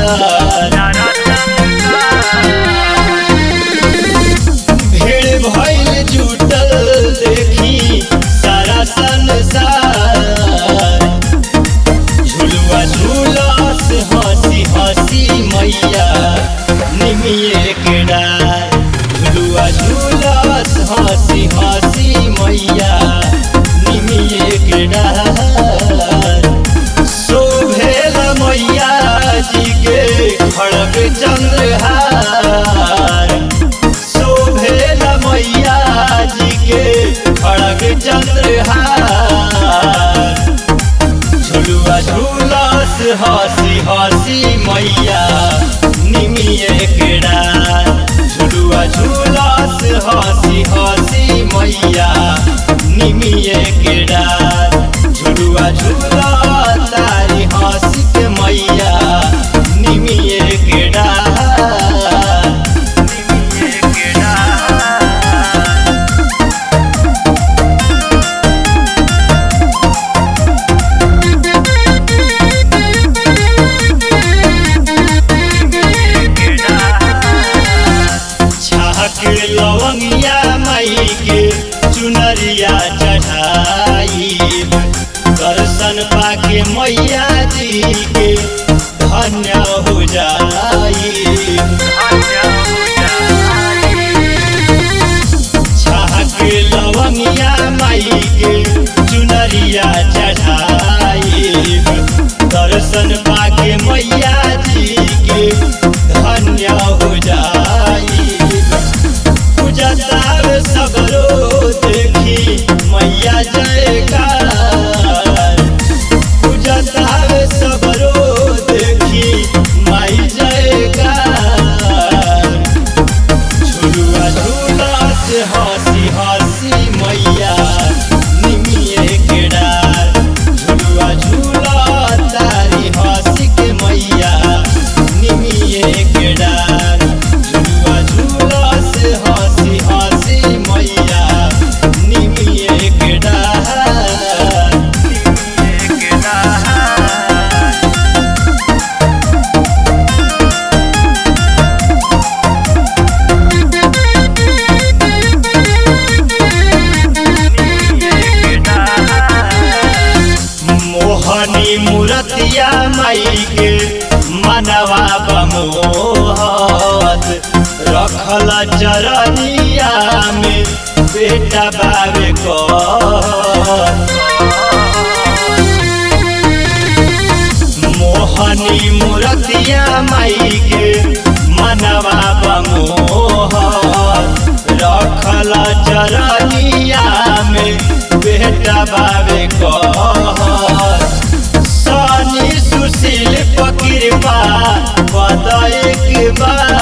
भीड़ भइल जुटल देखी सारा संसार झुलुआ झुलस हंसी हंसी मैया निमिये के डार झुलुआ झुलस हंसी हंसी मैया निमिये के डार शोभेल मैया जी के खड़ग चंद्रहार शोभेल मैया जी के खड़ग चंद्रहार झुलुआ झुलस हंसी हंसी मैया निमिये के डार झुलुआ झुलस हंसी हंसी मैया निमिये के डार झुलुआ झुला तारी हंसी के मैया निमिये के डार निमिये के डार छाक लवंगिया माई के चुनरिया चढ़ाई दर्शन पाके मैया जी के धन्य हो जाई छाक लवंगिया माई के चुनरिया चढ़ाई दर्शन पाके मैया जी के धन्य हो जाई पूजा तार सगरो देखी मैया जयकार पूजा तार सगरो देखी माई जयकार झुलुआ झूला से हंसी हंसी मैया निमिये के डार झुलुआ झूला तारी हंसी के मैया निमिये के डार झुलुआ झूला से हंसी हंसी मैया निमिये के डार निमिये के डार मोहनी मूरतिया माई के मनवा बमोहत रखल चरनिया में बेटा बाबे मोहनी मूरतिया माई के मनवा बमोहत रखल चरनिया में बेटा बाबे कहत सनी सुशील पकिरपा पद एक बार